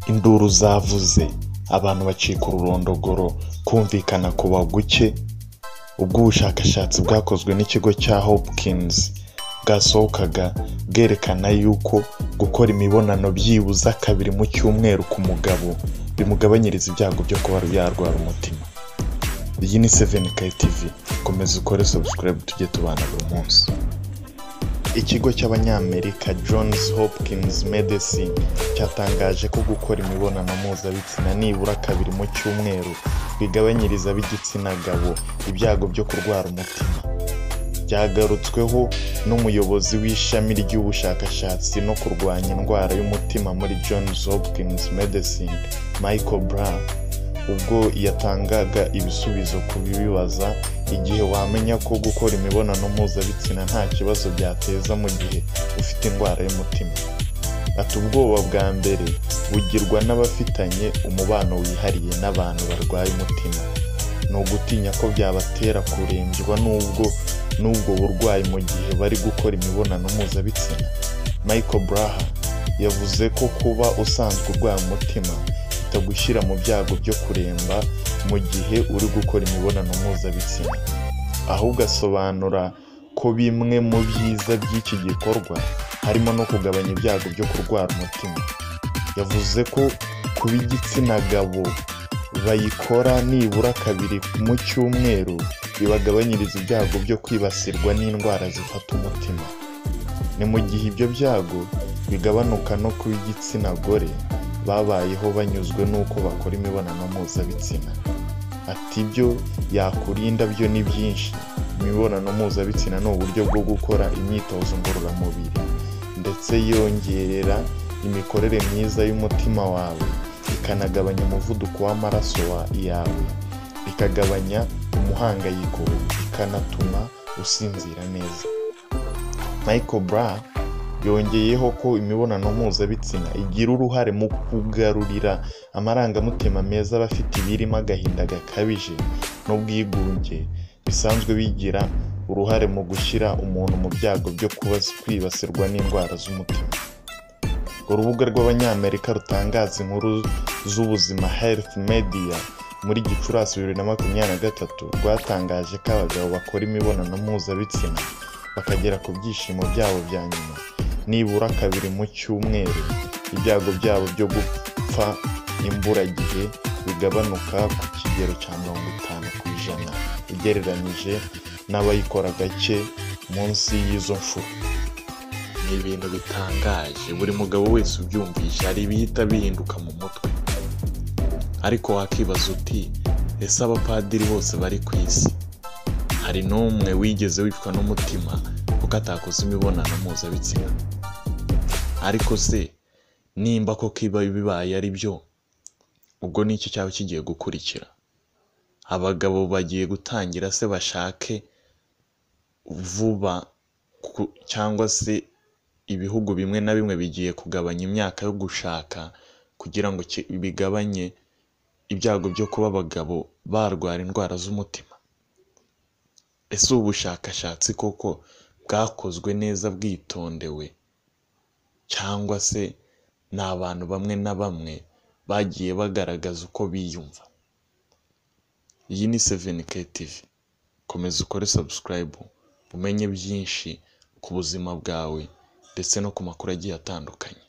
induru zavuze abantu bacika ururondogoro kumvikana ku baguke ubwo ubushakashatsi bwakozwe n'ikigo cya Hopkins bwasohokaga bwerekana yuko gukora imibonano byibuze kabiri mu cyumweru ku mugabo bimugabanyiriza ibyago byo kuba yarwara umutima iyi ni seveni TV komeza ukore subscribe tujye tubana buri munsi ikigo cy'abanyamerika johns hopkins medecine cyatangaje ko gukora imibonano mpuzabitsina nibura kabiri mu cyumweru bigabanyiriza ab'igitsina gabo ibyago byo kurwara umutima byagarutsweho n'umuyobozi w'ishami ry'ubushakashatsi no kurwanya indwara y'umutima muri johns hopkins medecine michael brown ubwo yatangaga ibisubizo ku bibibaza igihe wamenya ko gukora imibonano mpuzabitsina nta kibazo byateza mu gihe ufite indwara y'umutima ati ubwoba bwa mbere bugirwa n'abafitanye umubano wihariye n'abantu barwaye umutima ni ugutinya ko byabatera kurembywa n'ubwo n'ubwo burwayi mu gihe bari gukora imibonano mpuzabitsina michael braha yavuze ko kuba usanzwe urwaye umutima bitagushyira mu byago byo kuremba mu gihe uri gukora imibonano mpuzabitsina ahubwo asobanura ko bimwe mu byiza by'iki gikorwa harimo no kugabanya ibyago byo kurwara umutima yavuze ko kuba igitsina gabo bayikora nibura kabiri mu cyumweru bibagabanyiriza ibyago byo kwibasirwa n'indwara zifata umutima ni mu gihe ibyo byago bigabanuka no kuba igitsina gore babayeho banyuzwe n'uko bakora imibonano mpuzabitsina ati ibyo yakurinda byo ni byinshi imibonano mpuzabitsina ni uburyo bwo gukora imyitozo ngororamubiri ndetse yongerera imikorere myiza y'umutima wawe ikanagabanya umuvuduko w'amaraso wa- yawe ikagabanya umuhangayiko ikanatuma usinzira neza michael bra yongeyeho ko imibonano mpuzabitsina igira uruhare mu kugarurira amarangamutima meza abafite ibirimo agahinda gakabije n'ubwigunge bisanzwe bigira uruhare mu gushyira umuntu mu byago byo kuba kwibasirwa n'indwara z'umutima urubuga rw'abanyamerika rutangaza inkuru z'ubuzima health media muri gicurasi bibiri na makumyabiri na gatatu rwatangaje ko abagabo bakora imibonano mpuzabitsina bakagera ku byishimo byabo bya nyuma nibura kabiri mu cyumweru ibyago byabo byo gupfa imburagihe bigabanuka ku kigero cya mirongo itanu ku ijana ugereranyije n'abayikora gake munsi y'izo nshuro ni ibintu bitangaje buri mugabo wese ubyumvise hari ibihita bihinduka mu mutwe ariko wakibaza uti ese abapadiri bose bari ku isi hari n'umwe wigeze wicwa n'umutima kuko atakoze imibonano mpuzabitsina ariko se nimba ko kiba bibaye ari byo ubwo ni iki cyaba kigiye gukurikira abagabo bagiye gutangira se bashake vuba ku- cyangwa se ibihugu bimwe na bimwe bigiye kugabanya imyaka yo gushaka kugira ngo ki- bigabanye ibyago byo kuba abagabo barwara indwara z'umutima ese ubu bushakashatsi koko bwakozwe neza bwitondewe cyangwa se ni abantu bamwe na bamwe bagiye bagaragaza uko biyumva iyi ni seveni TV komeza ukore subscribe umenye byinshi ku buzima bwawe ndetse no ku makuru agiye atandukanye